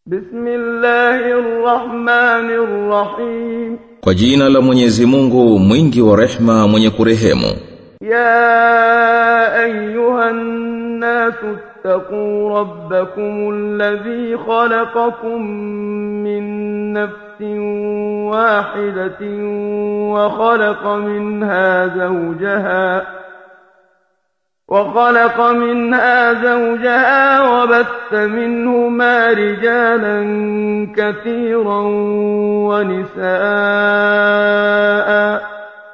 بسم الله الرحمن الرحيم Kwa jina la Mwenyezi Mungu mwingi wa rehma mwenye kurehemu يا أيها الناس اتقوا ربكم الذي خلقكم من نفس واحدة وخلق منها زوجها وخلق منها زوجها وبث منهما رجالا كثيرا ونساء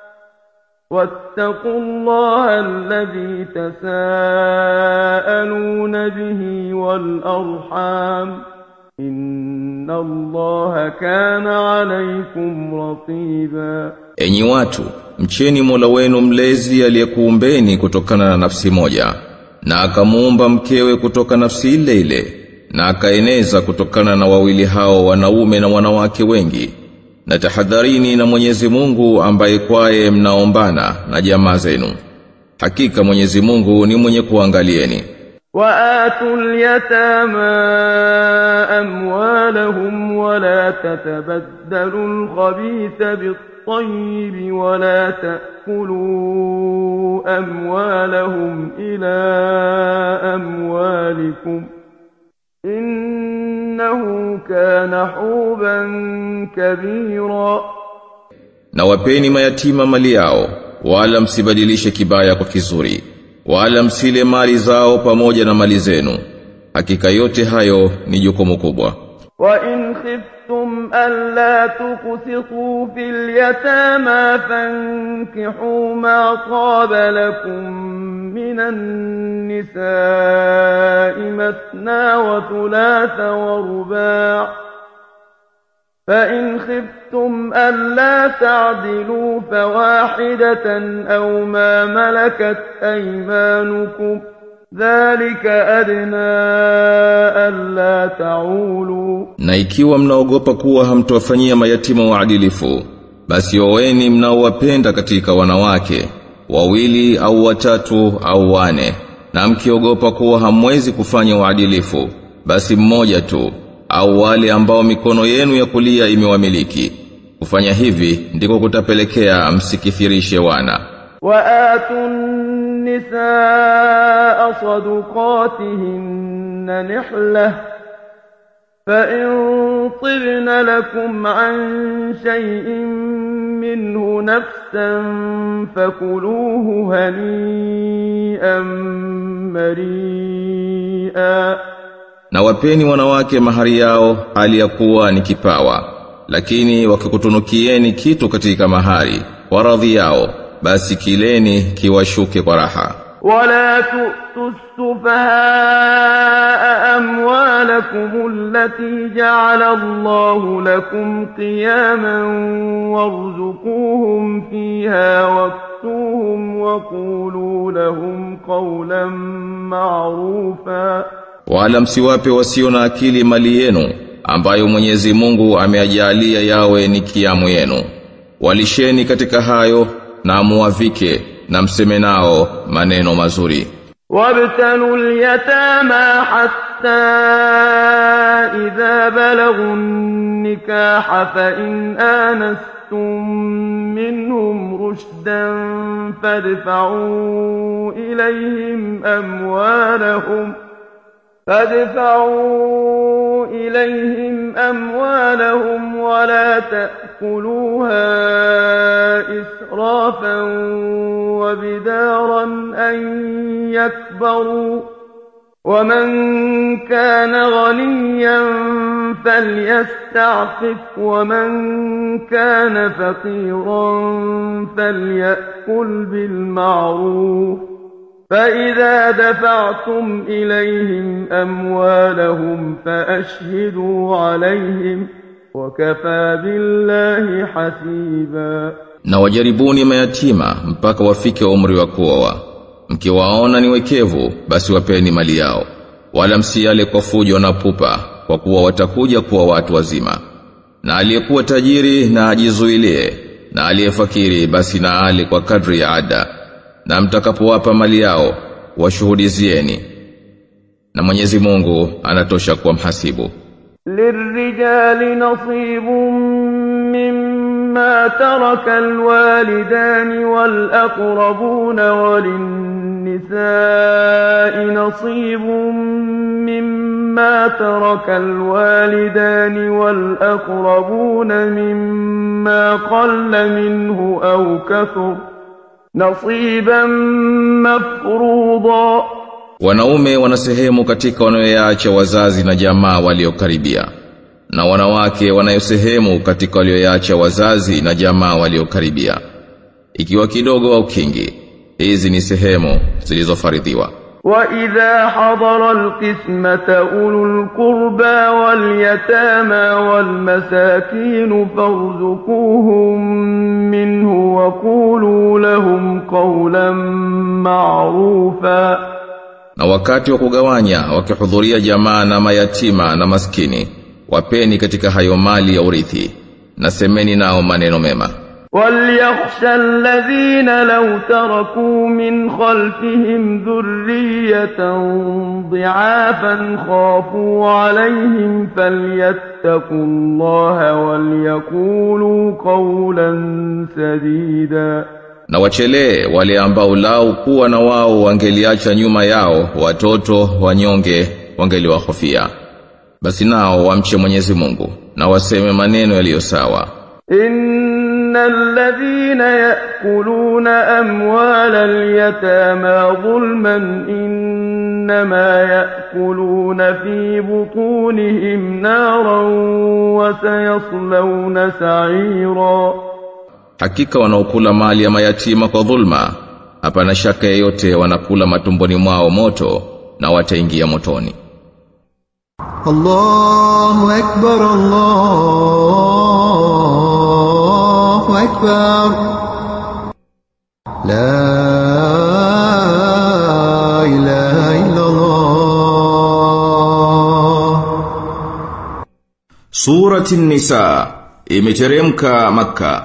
واتقوا الله الذي تساءلون به والأرحام إن الله كان عليكم رقيبا Enyi watu, mcheni Mola wenu mlezi aliyekuumbeni kutokana na nafsi moja, na akamuumba mkewe kutoka nafsi ile ile, na akaeneza kutokana na wawili hao wanaume na wanawake wengi. Na tahadharini na Mwenyezi Mungu ambaye kwaye mnaombana na jamaa zenu. Hakika Mwenyezi Mungu ni mwenye kuangalieni. وآتوا اليتامى أموالهم ولا تتبدلوا الخبيث بالطيب ولا تأكلوا أموالهم إلى أموالكم إنه كان حوبا كبيرا Na wapeni mayatima mali yao, wala msibadilishe kibaya kwa kizuri, wala msile mali zao pamoja na mali zenu. Hakika yote hayo ni jukumu kubwa. وإن خفتم ألا تقسطوا في اليتامى فانكحوا ما طاب لكم من النساء مثنى وثلاث ورباع فإن خفتم ألا تعدلوا فواحدة أو ما ملكت أيمانكم ذلك أدنى ألا تعولوا Na ikiwa mnaogopa kuwa hamtowafanyia mayatima waadilifu, basi oweni mnaowapenda katika wanawake, wawili au watatu au wane. Na mkiogopa kuwa hamwezi kufanya uadilifu, basi mmoja tu, au wale ambao mikono yenu ya kulia imewamiliki. Kufanya hivi ndiko kutapelekea msikithirishe wana. وآتوا النساء صدقاتهن نحلة فإن طبن لكم عن شيء منه نفسا فكلوه هنيئا مريئا Na wapeni wanawake mahari yao hali ya kuwa ni kipawa, lakini wakikutunukieni kitu katika mahari, kwa radhi yao, basi kileni kiwashuke kwa raha. ولا تؤتوا السفهاء أموالكم التي جعل الله لكم قياما وارزقوهم فيها واكسوهم وقولوا لهم قولا معروفا Wala msiwape wasio na akili mali yenu, ambayo Mwenyezi Mungu ameajalia yawe ni kiamu yenu. Walisheni katika hayo na muwavike na mseme nao maneno mazuri. وابتلوا اليتامى حتى إذا بلغوا النكاح فإن آنستم منهم رشدا فادفعوا إليهم أموالهم فادفعوا إليهم أموالهم ولا تأكلوها إسرافا وبدارا أن يكبروا ومن كان غنيا فليستعفف ومن كان فقيرا فليأكل بالمعروف فإذا دفعتم إليهم أموالهم فأشهدوا عليهم وكفى بالله حسيبا Na wajaribuni mayatima mpaka wafike umri wa kuoa. Mkiwaona ni wekevu, basi wapeni mali yao. Wala msiale kwa fujo na pupa, kwa kuwa watakuja kuwa watu wazima. Na aliyekuwa tajiri na ajizuilie, na aliyefakiri basi na ale kwa kadri ya ada. Na mtakapowapa mali yao, washuhudizieni. Na Mwenyezi Mungu anatosha kuwa mhasibu. للرجال نصيب مما ترك الوالدان والأقربون وللنساء نصيب مما ترك الوالدان والأقربون مما قل منه أو كثر نصيبا مفروضا Wanaume wana sehemu katika wanayoyaacha wazazi na jamaa waliokaribia. Na wanawake wanayo sehemu katika walioyaacha wazazi na jamaa waliokaribia. Ikiwa kidogo au kingi, hizi ni sehemu zilizofaridhiwa. وإذا حضر القسمة أولو القربى واليتامى والمساكين فارزقوهم منه وقولوا لهم قولا معروفا Na wakati wa kugawanya wakihudhuria jamaa na mayatima na maskini, wapeni katika hayo mali ya urithi, na semeni nao maneno mema. وليخشى الذين لو تركوا من خلفهم ذرية ضعافا خافوا عليهم فليتقوا الله وليقولوا قولا سديدا Na wachelee wale ambao lao kuwa na wao wangeliacha nyuma yao watoto wanyonge wangeliwahofia. Basi nao wamche Mwenyezi Mungu na waseme maneno yaliyo sawa. إن الذين يأكلون أموال اليتامى ظلما إنما يأكلون في بطونهم نارا وسيصلون سعيرا Hakika wanaokula mali ya mayatima kwa dhulma, hapana shaka yeyote wanakula matumboni mwao moto na wataingia motoni. الله أكبر الله أكبر لا إله إلا الله Surati Nisa imeteremka Makka.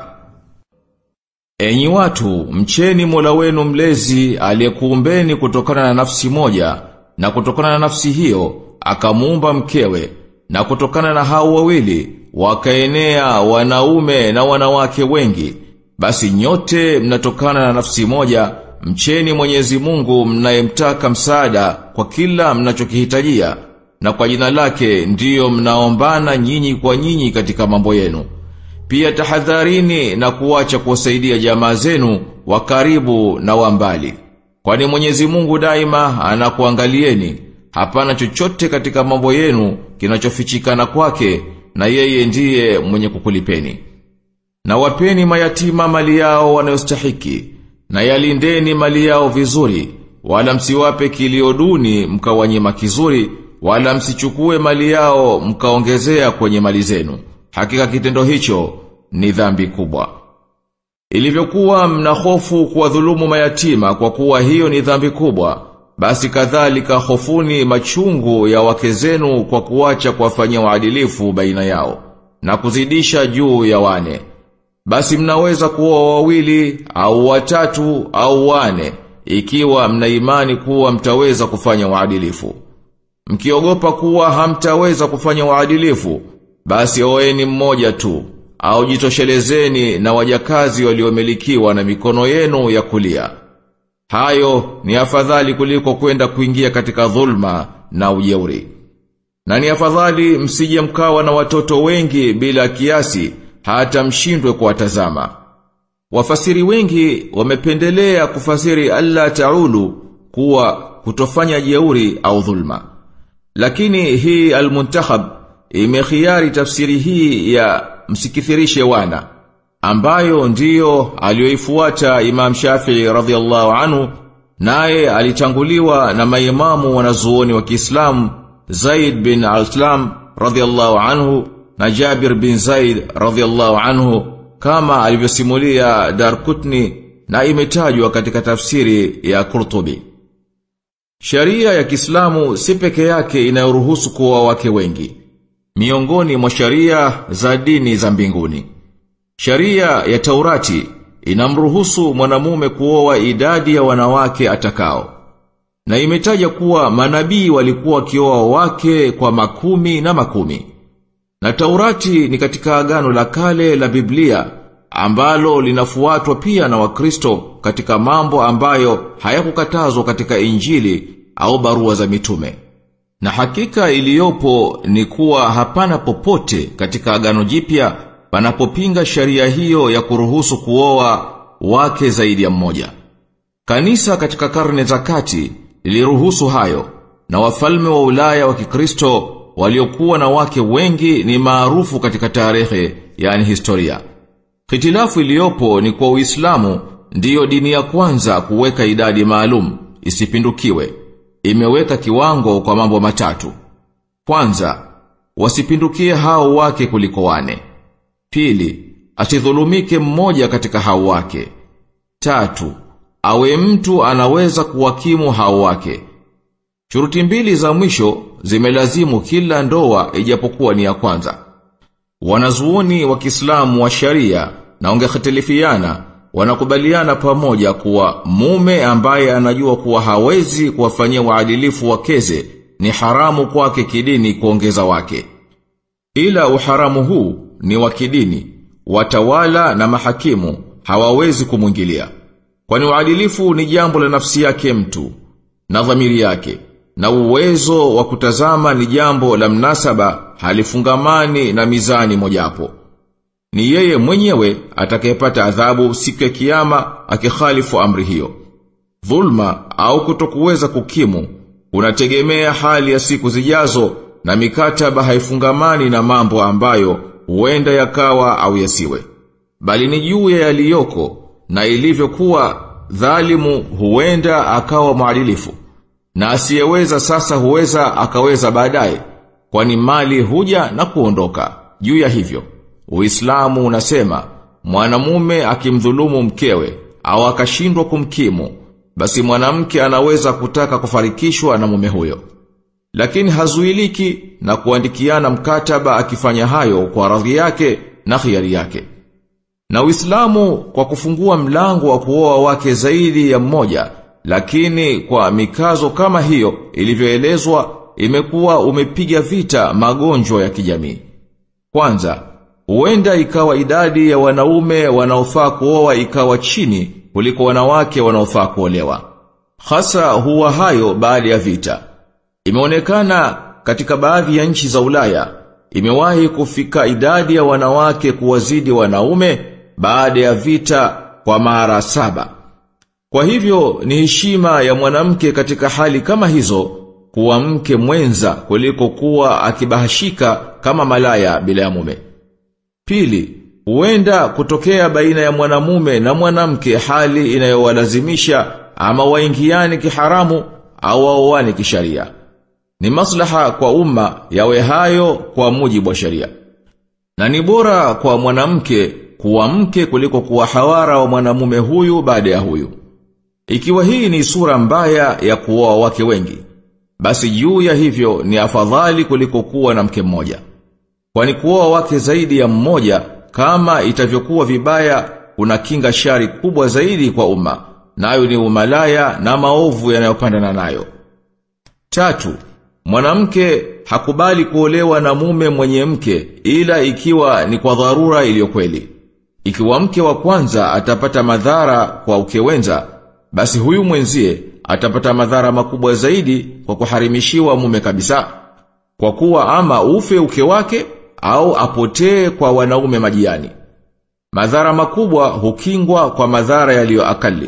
Enyi watu, mcheni Mola wenu mlezi aliyekuumbeni kutokana na nafsi moja na kutokana na nafsi hiyo akamuumba mkewe na kutokana na hao wawili wakaenea wanaume na wanawake wengi basi nyote mnatokana na nafsi moja mcheni Mwenyezi Mungu mnayemtaka msaada kwa kila mnachokihitajia na kwa jina lake ndiyo mnaombana nyinyi kwa nyinyi katika mambo yenu. Pia tahadharini na kuacha kuwasaidia jamaa zenu wa karibu na wa mbali. Kwani Mwenyezi Mungu daima anakuangalieni, hapana chochote katika mambo yenu kinachofichikana kwake na yeye ndiye mwenye kukulipeni. Na wapeni mayatima mali yao wanayostahiki, na yalindeni mali yao vizuri, wala msiwape kilio duni mkawanyima kizuri, wala msichukue mali yao mkaongezea kwenye mali zenu. Hakika kitendo hicho ni dhambi kubwa. Ilivyokuwa mna hofu kuwadhulumu mayatima kwa kuwa hiyo ni dhambi kubwa, basi kadhalika hofuni machungu ya wake zenu kwa kuacha kuwafanyia uadilifu baina yao na kuzidisha juu ya wane. Basi mnaweza kuwa wawili au watatu au wane ikiwa mna imani kuwa mtaweza kufanya uadilifu. Mkiogopa kuwa hamtaweza kufanya uadilifu, basi oeni mmoja tu, au jitoshelezeni na wajakazi waliomilikiwa na mikono yenu ya kulia. Hayo ni afadhali kuliko kwenda kuingia katika dhulma na ujeuri. Na ni afadhali msije mkawa na watoto wengi bila kiasi hata mshindwe kuwatazama. Wafasiri wengi wamependelea kufasiri alla taulu kuwa kutofanya jeuri au dhulma. Lakini hii al-muntakhab imekhiari tafsiri hii ya msikithirishe wana ambayo ndiyo aliyoifuata Imam Shafi'i radhiallahu anhu naye alitanguliwa na maimamu wanazuoni wa Kiislamu Zaid bin Al-Islam radhiallahu anhu na Jabir bin Zaid radhiallahu anhu kama alivyosimulia Darkutni na imetajwa katika tafsiri ya Qurtubi. Sharia ya Kiislamu si peke yake inayoruhusu kuoa wake wengi. Miongoni mwa sharia za dini za mbinguni. Sharia ya Taurati inamruhusu mwanamume kuoa idadi ya wanawake atakao. Na imetaja kuwa manabii walikuwa wakioa wake kwa makumi na makumi. Na Taurati ni katika agano la kale la Biblia ambalo linafuatwa pia na Wakristo katika mambo ambayo hayakukatazwa katika Injili au barua za mitume. Na hakika iliyopo ni kuwa hapana popote katika agano jipya panapopinga sheria hiyo ya kuruhusu kuoa wake zaidi ya mmoja. Kanisa katika karne za kati liliruhusu hayo na wafalme wa Ulaya wa Kikristo waliokuwa na wake wengi ni maarufu katika tarehe yani historia. Hitilafu iliyopo ni kwa Uislamu ndiyo dini ya kwanza kuweka idadi maalum isipindukiwe. Imeweka kiwango kwa mambo matatu. Kwanza, wasipindukie hao wake kuliko wane. Pili, asidhulumike mmoja katika hao wake. Tatu, awe mtu anaweza kuwakimu hao wake. Shuruti mbili za mwisho zimelazimu kila ndoa ijapokuwa ni ya kwanza. Wanazuoni wa Kiislamu wa sharia na ongehitilifiana wanakubaliana pamoja kuwa mume ambaye anajua kuwa hawezi kuwafanyia waadilifu wakeze ni haramu kwake kidini kuongeza wake. Ila uharamu huu ni wa kidini, watawala na mahakimu hawawezi kumwingilia. Kwani uadilifu ni jambo la nafsi yake mtu na dhamiri yake na uwezo wa kutazama ni jambo la mnasaba halifungamani na mizani mojapo. Ni yeye mwenyewe atakayepata adhabu siku ya kiyama akikhalifu amri hiyo. Dhulma au kutokuweza kukimu unategemea hali ya siku zijazo na mikataba haifungamani na mambo ambayo huenda yakawa au yasiwe. Bali ni juu ya yaliyoko na ilivyokuwa dhalimu huenda akawa mwadilifu. Na asiyeweza sasa huweza akaweza baadaye, kwani mali huja na kuondoka. Juu ya hivyo, Uislamu unasema mwanamume akimdhulumu mkewe au akashindwa kumkimu, basi mwanamke anaweza kutaka kufarikishwa na mume huyo. Lakini hazuiliki na kuandikiana mkataba akifanya hayo kwa radhi yake na khiari yake. Na Uislamu kwa kufungua mlango wa kuoa wake zaidi ya mmoja, lakini kwa mikazo kama hiyo ilivyoelezwa imekuwa umepiga vita magonjwa ya kijamii. Kwanza, huenda ikawa idadi ya wanaume wanaofaa kuoa ikawa chini kuliko wanawake wanaofaa kuolewa. Hasa huwa hayo baada ya vita. Imeonekana katika baadhi ya nchi za Ulaya imewahi kufika idadi ya wanawake kuwazidi wanaume baada ya vita kwa mara saba. Kwa hivyo ni heshima ya mwanamke katika hali kama hizo kuwa mke mwenza kuliko kuwa akibahashika kama malaya bila ya mume. Pili, huenda kutokea baina ya mwanamume na mwanamke hali inayowalazimisha ama waingiani kiharamu au waoane kisharia. Ni maslaha kwa umma yawe hayo kwa mujibu wa sharia. Na ni bora kwa mwanamke kuwa mke kuliko kuwa hawara wa mwanamume huyu baada ya huyu. Ikiwa hii ni sura mbaya ya kuoa wake wengi, basi juu ya hivyo ni afadhali kuliko kuwa na mke mmoja. Kwani kuoa wake zaidi ya mmoja kama itavyokuwa vibaya kuna kinga shari kubwa zaidi kwa umma, nayo ni umalaya na maovu yanayopandana nayo. Tatu, mwanamke hakubali kuolewa na mume mwenye mke ila ikiwa ni kwa dharura iliyo kweli. Ikiwa mke wa kwanza atapata madhara kwa ukewenza, basi huyu mwenzie atapata madhara makubwa zaidi kwa kuharimishiwa mume kabisa. Kwa kuwa ama ufe uke wake au apotee kwa wanaume majiani. Madhara makubwa hukingwa kwa madhara yaliyo akali.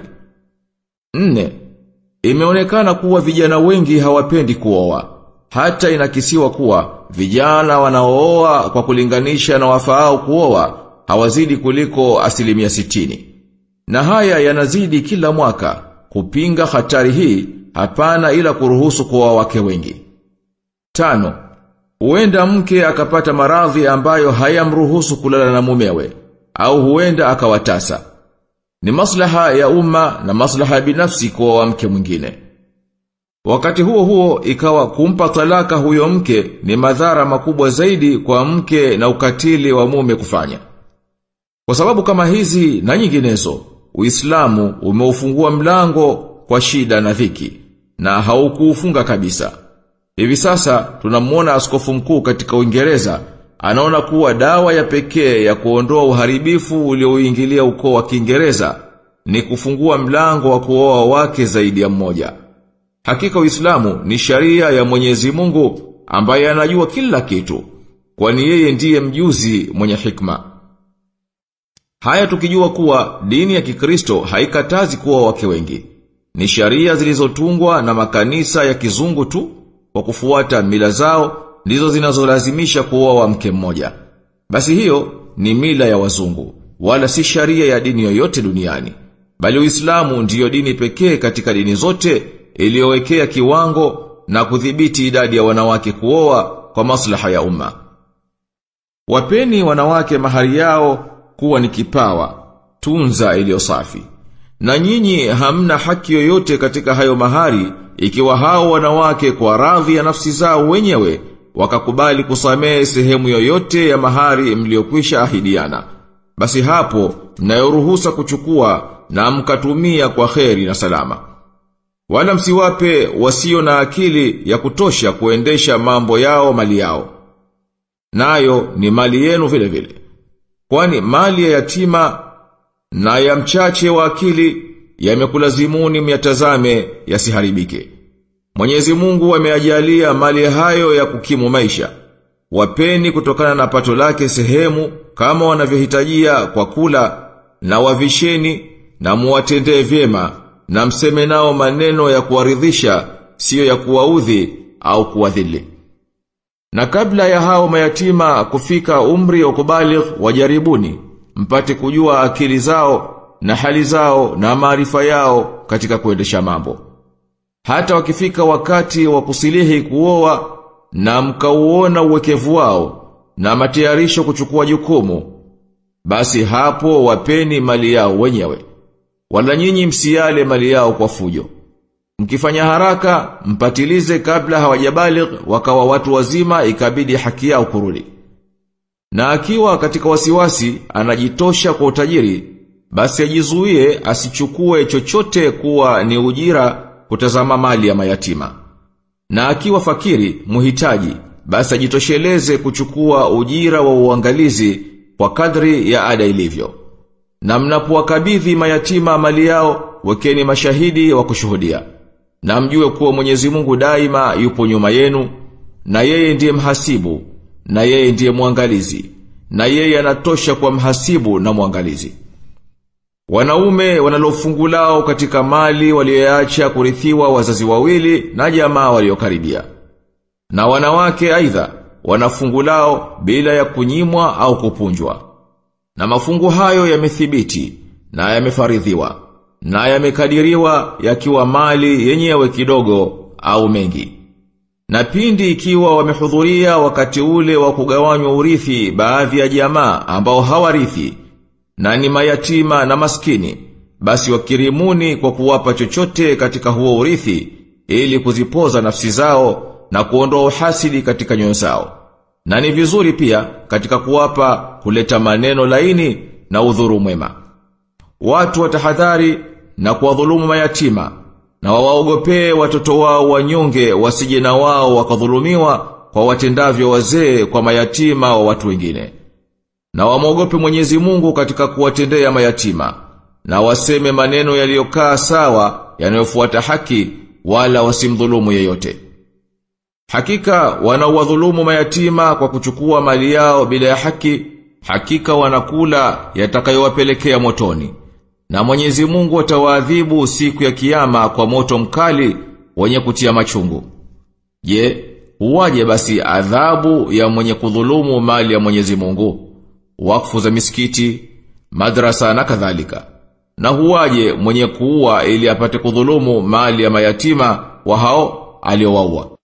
Nne, imeonekana kuwa vijana wengi hawapendi kuoa. Hata inakisiwa kuwa vijana wanaooa kwa kulinganisha na wafaao kuoa hawazidi kuliko asilimia sitini. Na haya yanazidi kila mwaka kupinga hatari hii hapana ila kuruhusu kuoa wake wengi. Tano, huenda mke akapata maradhi ambayo hayamruhusu kulala na mumewe au huenda akawatasa. Ni maslaha ya umma na maslaha ya binafsi kuoa mke mwingine. Wakati huo huo ikawa kumpa talaka huyo mke ni madhara makubwa zaidi kwa mke na ukatili wa mume kufanya. Kwa sababu kama hizi na nyinginezo, Uislamu umeufungua mlango kwa shida na dhiki na haukuufunga kabisa. Hivi sasa tunamuona askofu mkuu katika Uingereza anaona kuwa dawa ya pekee ya kuondoa uharibifu uliouingilia ukoo wa Kiingereza ni kufungua mlango wa kuoa wake zaidi ya mmoja. Hakika Uislamu ni sharia ya Mwenyezi Mungu ambaye anajua kila kitu, kwani yeye ndiye mjuzi mwenye hikma. Haya tukijua kuwa dini ya Kikristo haikatazi kuwa wake wengi. Ni sharia zilizotungwa na makanisa ya kizungu tu kwa kufuata mila zao ndizo zinazolazimisha kuoa wa mke mmoja. Basi hiyo ni mila ya wazungu, wala si sharia ya dini yoyote duniani. Bali Uislamu ndiyo dini pekee katika dini zote iliyowekea kiwango na kudhibiti idadi ya wanawake kuoa kwa maslaha ya umma. Wapeni wanawake mahari yao kuwa ni kipawa, tunza iliyo safi. Na nyinyi hamna haki yoyote katika hayo mahari ikiwa hao wanawake kwa radhi ya nafsi zao wenyewe wakakubali kusamehe sehemu yoyote ya mahari mliokwisha ahidiana. Basi hapo mnayoruhusa kuchukua na mkatumia kwa kheri na salama. Wala msiwape wasio na akili ya kutosha kuendesha mambo yao mali yao. Nayo ni mali yenu vile vile. Kwani mali ya yatima na ya mchache wa akili yamekulazimuni myatazame yasiharibike. Mwenyezi Mungu ameajalia mali hayo ya kukimu maisha. Wapeni kutokana na pato lake sehemu kama wanavyohitajia kwa kula na wavisheni na muwatendee vyema na mseme nao maneno ya kuwaridhisha siyo ya kuwaudhi au kuwadhili. Na kabla ya hao mayatima kufika umri wa kubaligh wajaribuni mpate kujua akili zao na hali zao na maarifa yao katika kuendesha mambo. Hata wakifika wakati wa kusilihi kuoa na mkauona uwekevu wao na matayarisho kuchukua jukumu, basi hapo wapeni mali yao wenyewe. Wala nyinyi msiale mali yao kwa fujo. Mkifanya haraka, mpatilize kabla hawajabaligh wakawa watu wazima ikabidi haki yao kurudi. Na akiwa katika wasiwasi anajitosha kwa utajiri, basi ajizuie asichukue chochote kuwa ni ujira kutazama mali ya mayatima. Na akiwa fakiri, muhitaji, basi ajitosheleze kuchukua ujira wa uangalizi kwa kadri ya ada ilivyo. Na mnapowakabidhi mayatima mali yao, wekeni mashahidi wa kushuhudia. Na mjue kuwa Mwenyezi Mungu daima yupo nyuma yenu, na yeye ndiye mhasibu, na yeye ndiye mwangalizi, na yeye anatosha kwa mhasibu na mwangalizi. Wanaume wanalofungu lao katika mali walioacha kurithiwa wazazi wawili na jamaa waliokaribia. Na wanawake aidha wanafungu lao bila ya kunyimwa au kupunjwa. Na mafungu hayo yamethibiti na yamefaridhiwa na yamekadiriwa yakiwa mali yenyewe kidogo au mengi. Na pindi ikiwa wamehudhuria wakati ule wa kugawanywa urithi baadhi ya jamaa ambao hawarithi na ni mayatima na maskini, basi wakirimuni kwa kuwapa chochote katika huo urithi ili kuzipoza nafsi zao na kuondoa uhasidi katika nyoyo zao. Na ni vizuri pia katika kuwapa kuleta maneno laini na udhuru mwema. Watu watahadhari na kuwadhulumu mayatima na wawaogopee watoto wao wanyonge wasije na wao wakadhulumiwa kwa watendavyo wazee kwa mayatima wa watu wengine. Na wamwogope Mwenyezi Mungu katika kuwatendea mayatima na waseme maneno yaliyokaa sawa yanayofuata haki wala wasimdhulumu yeyote. Hakika wanawadhulumu mayatima kwa kuchukua mali yao bila ya haki, hakika wanakula yatakayowapelekea motoni. Na Mwenyezi Mungu atawaadhibu siku ya kiyama kwa moto mkali wenye kutia machungu. Je, huwaje basi adhabu ya mwenye kudhulumu mali ya Mwenyezi Mungu? Wakfu za misikiti, madrasa na kadhalika. Na huwaje mwenye kuua ili apate kudhulumu mali ya mayatima wa hao aliowaua?